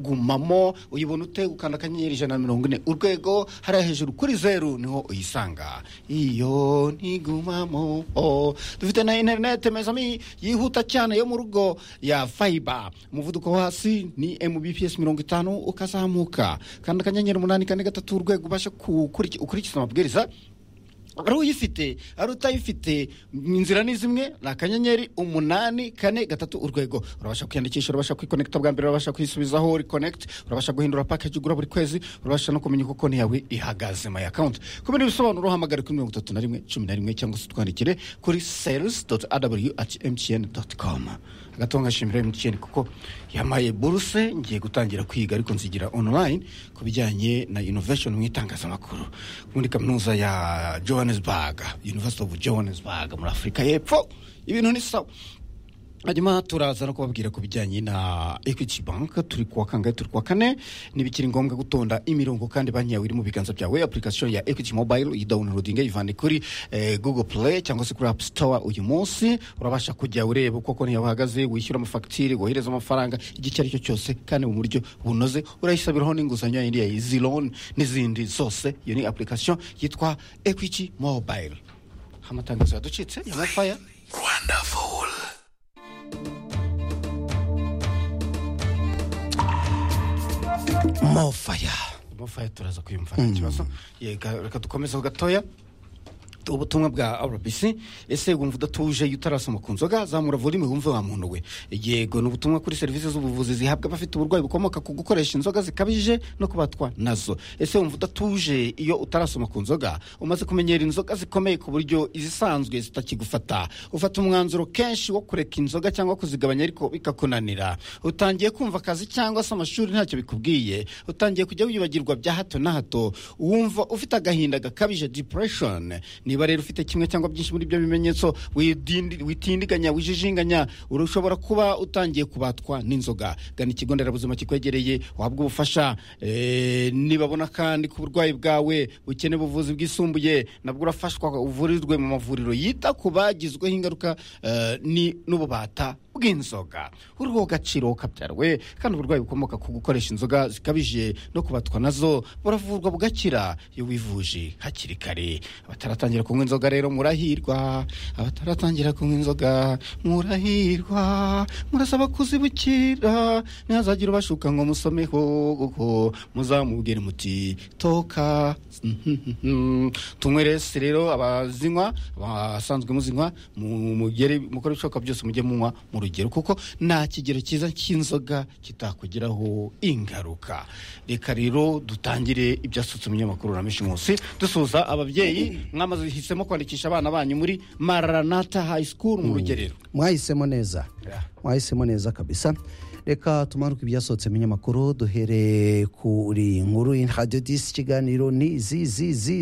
twagumamo uyibona utegukanda akanyenyeri ijana na mirongo ine urwego hariya hejuru kuri zeru niho uyisanga iyo ntigumamo oh. dufite na interinete mezami yihuta cyane yo mu rugo ya fayiba umuvuduko wo hasi ni mbps mirongo itanu ukazamuka kanda akanyenyeri umunani kane gatatu urwego ubashe kukuriki- ukurikiza amabwiriza ari uyifite ari utayifite inzira ni zimwe ni akanyenyeri umunani kane gatatu urwego urabasha kwiyandikisha urabasha kwikonekita bwa mbere urabasha kwisubizaho rikonekiti urabasha guhindura pakeji ugura buri kwezi urabasha no kumenya uko konti yawe ihagaze mayi akawunti kubera ibisobanuro uhamagare kuri mirongo itatu na rimwe cumi na rimwe cyangwa se utwandikire kuri sales doti adabuliyu ati emutiyeni doti komu agatonga shimira emutiyeni kuko yamaye buruse ngiye gutangira kwiga ariko nzigira onulayini ku bijyanye na inovashoni mu itangazamakuru muri kaminuza ya johannesburg university of johannesburg muri afurika y'epfo ibintu ni sawa hanyuma turaza no kubabwira ku bijyanye na equity bank turi kuwa kangahe turi kuwa kane ntibikiri ngombwa gutonda imirongo kandi banki yawe iri mu biganza byawe application ya equity mobile uyidownloadinge yivane kuri eh, google play cyangwa se kuri app store uyu munsi urabasha kujya ureba uko konti yawe ihagaze wishyura amafagitire wohereza amafaranga igihe icyo ari cyo cyose kandi mu buryo bunoze urayisabiraho n'inguzanyo yindi ya easy loan n'izindi zose iyo ni application yitwa equity mobile amatangazo yaducitse ya mafaya mofaya mufaya turaza kuyumva nta kibazo Yega, reka dukomezeho gatoya ubutumwa bwa rbc ese wumva udatuje iyo utarasoma ku nzoga zamura volime wumve wa muntu we yego ni ubutumwa kuri serivisi z'ubuvuzi zihabwa abafite uburwayi bukomoka ku gukoresha inzoga zikabije no kubatwa nazo ese wumva udatuje iyo utarasoma ku nzoga umaze kumenyera inzoga zikomeye ku buryo izisanzwe zitakigufata ufata umwanzuro kenshi wo kureka inzoga cyangwa kuzigabanya ariko bikakunanira utangiye kumva akazi cyangwa se amashuri ntacyo bikubwiye utangiye kujya wibagirwa bya hato na hato wumva ufite agahinda gakabije depression niba rero ufite kimwe cyangwa byinshi muri ibyo bimenyetso widindi- witindiganya wijijinganya urashobora kuba utangiye kubatwa n'inzoga gana ikigo nderabuzima kikwegereye wahabwa ubufasha Eh, nibabona kandi ku burwayi bwawe ukeneye ubuvuzi bwisumbuye nabwo urafashwa uvurirwe mu mavuriro yita ku bagizweho ingaruka eh, ni- n'ububata bw'inzoga uruhu gaciro kabyarwe kandi uburwayi bukomoka ku gukoresha inzoga zikabije no kubatwa nazo buravurwa bugakira iyo wivuje hakiri kare abataratangira kunywa inzoga rero murahirwa abataratangira kunywa inzoga murahirwa murasaba kuzibukira ntihazagira ubashuka ngo musomeho kuko muzamubwire muti toka tunywe resi rero abazinywa abasanzwe muzinywa mu- mugere mukore ibishoboka byose mujye munywa mu rugero kuko nta kigero cyiza cy'inzoga kitakugiraho ingaruka reka rero dutangire ibyasutse umunyamakuru uramisha munsi dusuhuza ababyeyi mwamaze hisemo kwandikisha abana banyu muri maranata high school mu rugerero mwahisemo neza Yeah. mwahisemo neza kabisa reka tumanuke ibyasohotse mu binyamakuru duhereye kuri inkuru y'iradiyo disi ikiganiro ni zi zi zi